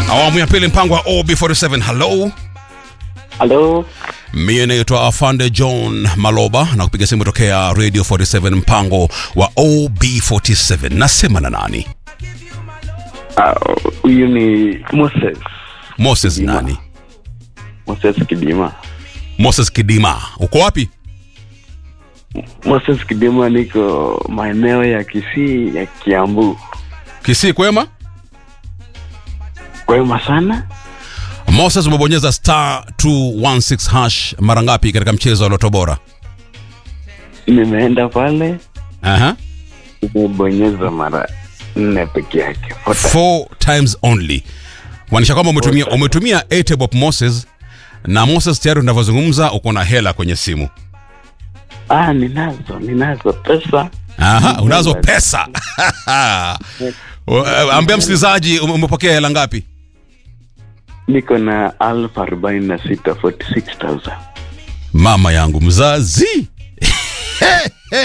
awamu ya pili mpango wa ob47 halo Halo, mie naitwa afande john maloba na kupiga simu tokea radio 47 mpango wa ob47 nasema na nani Ah, huyu ni Moses moses Kidima. nani Moses Kidima. moses kidima uko wapi Moses Kidima, niko maeneo ya Kisii ya Kiambu. kisii kwema Kwema sana. moses umebonyeza star 216 hash mara ngapi katika mchezo wa loto bora Nimeenda pale Aha. nimebonyeza mara nne peke yake. Four times. four times only maanisha kwamba umetumia umetumia 8 bob moses na moses tayari unavyozungumza uko na hela kwenye simu Ah, ninazo ninazo pesa. Aha, unazo pesa Uh, ambia msikilizaji ume- umepokea hela ngapi Niko na alfu arobaini na sita 46,000. mama yangu mzazi Hey,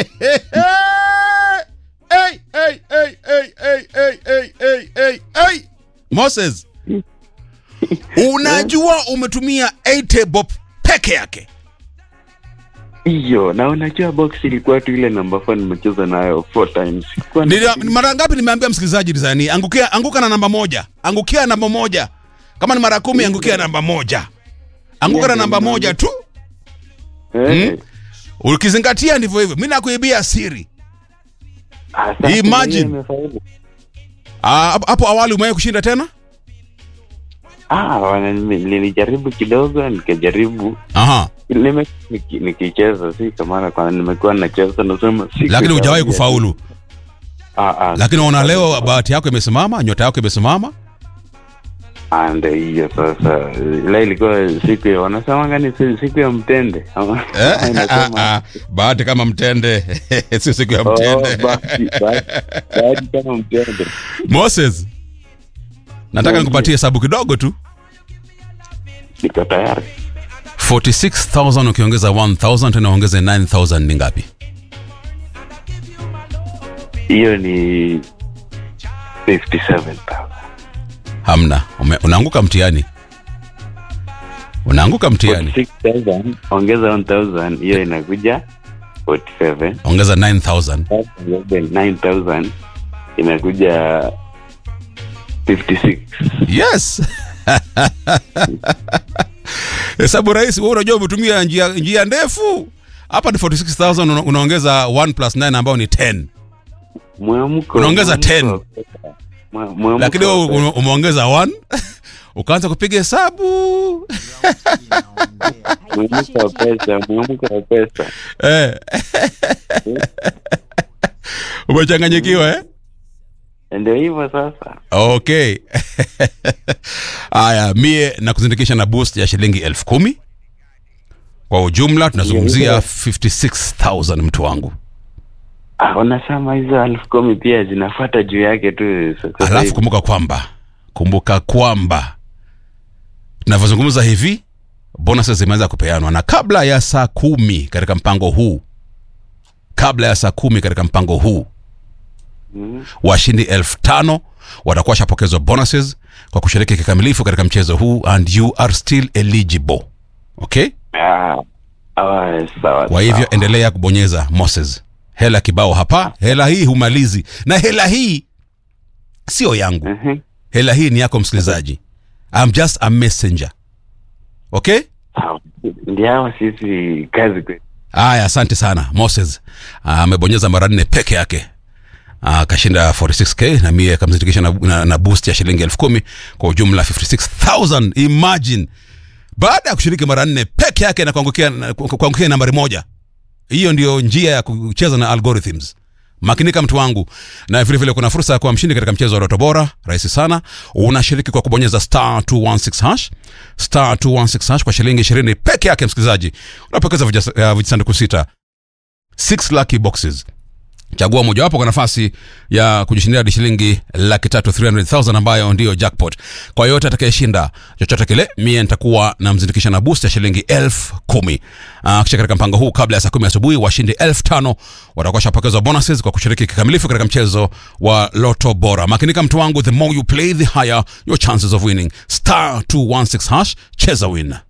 hey, hey, hey, hey, hey, hey, hey, hey, hey, hey. moses unajua umetumia 8 bob peke yake Hiyo na unajua box ilikuwa tu ile namba 4 nimecheza nayo four times. Sikuwa na- Nili- mara ngapi nimeambia msikilizaji design angukia anguka na namba moja angukia namba moja kama ni mara kumi angukia namba moja anguka na namba moja tu Eh. ukizingatia ndivyo hivyo mi nakuibia siri Ah, sasa Imagine. mwenyewe nimefaulu. Ah, hapo hapo awali umewahi kushinda tena Ah, wana- nime- nilijaribu kidogo nikajaribu aha nime niki- nikicheza si kama kwa nimekuwa nacheza nasema si lakini hujawahi kufaulu ah ah lakini unaona leo bahati yako imesimama nyota yako imesimama ah ndio hiyo sasa ile ilikuwa siku ya wanasemanga ni si- siku ya mtende Ama- Eh? inasema bahati kama mtende sio siku ya oh, mtende bahati bahati bahati kama mtende moses nataka Ndio. nikupatie hesabu kidogo tu niko tayari 46000 ukiongeza 1000 tena ongeze 9000 ni ngapi hiyo ni 57000 hamna Ume, unaanguka mtihani unaanguka mtihani 46000 ongeza 1000 hiyo inakuja 47 ongeza 9000 9000 inakuja 56 yes hesabu rahisi wewe unajua umetumia njia, njia ndefu hapa ni 46000 una- unaongeza 1 plus 9 ambao ni 10 mwamko Unaongeza mwamko 10. wa pesa. Mwa- mwamko lakini wa wewe pesa. ume- umeongeza 1 ukaanza kupiga hesabu mwamko wa pesa mwamko wa pesa eh. umechanganyikiwa eh? ndio hivyo sasa okay haya mie na kuzindikisha na boost ya shilingi elfu kumi kwa ujumla tunazungumzia Yeah. 56000 mtu wangu ah, unasema hizo elfu kumi pia zinafuata juu yake tu sasa alafu hivi. kumbuka kwamba kumbuka kwamba tunavyozungumza hivi bonuses zimeanza kupeanwa na kabla ya saa kumi katika mpango huu kabla ya saa kumi katika mpango huu Mm. washindi elfu tano watakuwa washapokezwa bonuses kwa kushiriki kikamilifu katika mchezo huu and you are still eligible okay Ah, ah, sawa kwa hivyo sawa. endelea kubonyeza moses hela kibao hapa hela hii humalizi na hela hii sio yangu Mhm. hela hii ni yako msikilizaji I'm just a messenger okay Sawa. ndio hawa sisi kazi kwetu haya asante sana moses Ah, amebonyeza mara nne peke yake Ah, akashinda 46k na mie akamzindikisha na, na, na boost ya shilingi elfu kumi kwa ujumla 56000 imagine baada ya kushiriki mara nne peke yake na kuangukia na- ku- kuangukia nambari moja hiyo ndio njia ya kucheza na algorithms makinika mtu wangu na vile vile kuna fursa ya kuwa mshindi katika mchezo wa loto bora rahisi sana unashiriki kwa kubonyeza star 216 hash star 216 hash kwa shilingi 20 peke yake msikilizaji unapokeza vijasa- uh, vijisanduku sita 6 lucky boxes chagua mojawapo kwa nafasi ya kujishindia hadi shilingi laki tatu 300000 ambayo ndiyo jackpot kwa yoyote atakayeshinda chochote kile mie nitakuwa namzindikisha na boost ya shilingi elfu kumi uh, kisha katika mpango huu kabla ya saa kumi asubuhi washindi elfu tano watakuwa shapokezwa bonuses kwa kushiriki kikamilifu katika mchezo wa loto bora makinika mtu wangu the more you play the higher your chances of winning star 216 hash cheza win